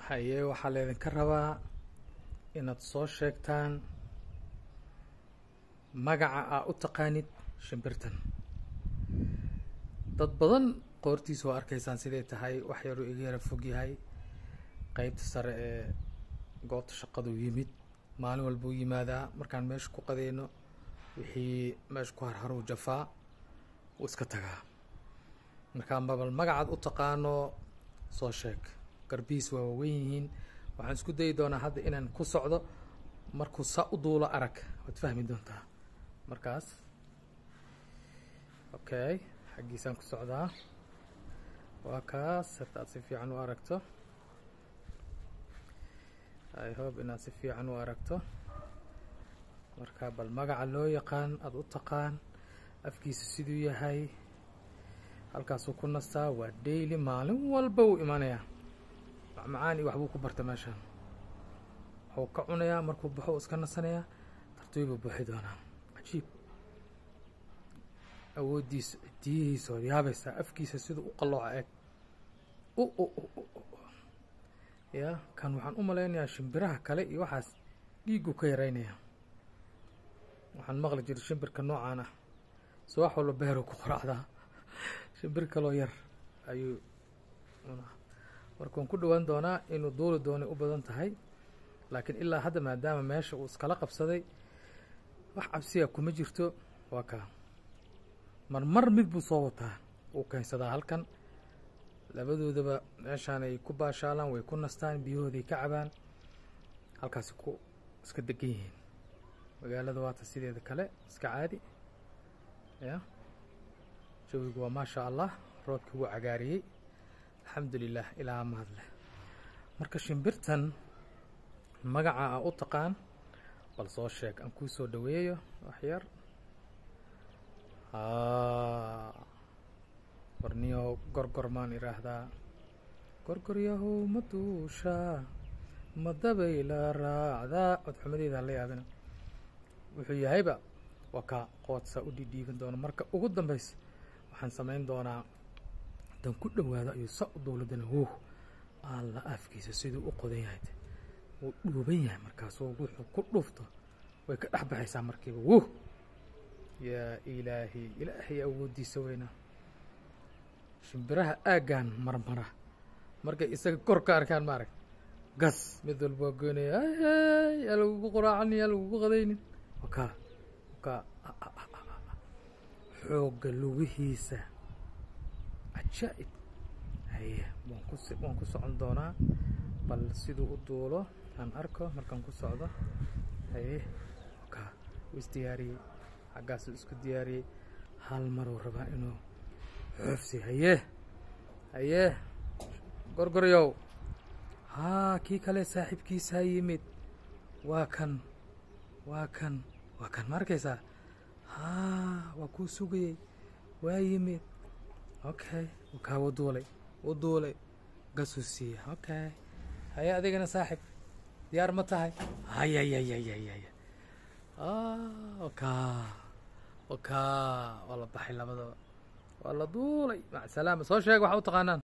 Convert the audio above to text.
haye waxaa laydinka rabaa inaad soo sheegtaan magaca aa u taqaanid shimbirtan dad badan qoortiisa waa arkaysaan siday tahay wax yaruu iga yara fog yahay qeybta sare ee goobta shaqaduu yimid maalin walbuu yimaadaa markaan meesha ku qadeyno wixii meesha ku harharuu jafaa wuu iska tagaa markaa mabal magacaad u taqaano soo sheeg garbihiis waa waaweyn yihiin waxaan isku dayi doonaa hadda inaan ku socdo markuu saa u duulo arag waad fahmi doontaa markaas okay xaggiisaan ku socdaa waa kaas hadaad si fiican u aragto i hope inaad si fiican u aragto marka bal magaca loo yaqaan aada u taqaan afkiisa siduu yahay halkaasuu ku nastaa waa daily maalin walba wuu imanayaa macmacaan iyo waxbuu ku barta meeshaan waxuu ka cunayaa markuu baxo u iska nasanayaa tartiibuu buuxi doonaa cajiib awooddiisa cidiyihiisa ood yaabaysaa afkiisa siduu u qallooca eeg u u u ya kan waxaan u malaynayaa shimbiraha kale iyo waxaas dhiigguu ka yaraynayaa waxaan maqli jiray shimbirka noocaan ah so wax walba beeruu ku qoracdaa shimbir kaloo yar ayuu marka waan ku dhowaan doonaa inuu duuli doonay u badan tahay laakiin ilaa hadda maadaama meesha uu iskala qabsaday wax cabsiya kuma jirto waa kaa marmar mid buu soo wataa uu keensadaa halkan labadoodaba meeshaanay ku baashaalaan way ku nastaan biyahooday ka cabaan halkaasi ku iska degan yihiin magaalada waata sideeda kale iska caadi ya jawigu waa maasha allah roobkii wuu cagaariyey alxamdu lilah ilaa mahadleh marka shimbirtan magaca a u taqaan bal soo sheeg aan kuu soo dhaweeyo waxyar warniyo gorgor maan idhaahdaa gorgoryahow ma duushaa ma dabay la raacdaa codxumadeeda hala yaabina wuxuu yahayba waa kaa qoodsaa u dhidhiiban doona marka ugu dambaysa waxaan samayn doonaa haddaan ku dhowaado ayuu sa u dowladana wow alla afkiisa siduu u qodan yahay wuu dhuuban yahay markaasuu wuxuu ku dhufto way ka dhex baxaysaa markiiba wow yaa ilaahi ilaahay awooddiisa weynaa shimbiraha aaggan marmara markay isaga kor ka arkaan ma arag gas mid walba waa goynaya yaa lagugu qoraacanin yaa lagugu qadaynin wakaa wakaa xoogga lugihiisa cajaa'ib haye waan ku waan ku socon doonaa bal siduu u duulo aan arko markaan ku socdo haye wakaa wuu isdiyaariyey xaggaasuu isku diyaariyey hal maruu rabaa inuu xoofsi haye haye gorgoryow haa kii kale saaxiibkiisaa yimid waa kan waa kan waa kan ma arkaysaa haa waa kuu sugayey waa yimid okay wakaa wuu duulay wuu duulay gasuu siiya okay haye adigana saaxib diyaar ma tahay hayayayayayaya wakaa wakaa waa la baxay labadaba waa la duulay macsalaama soo sheega waxa u taqaanaan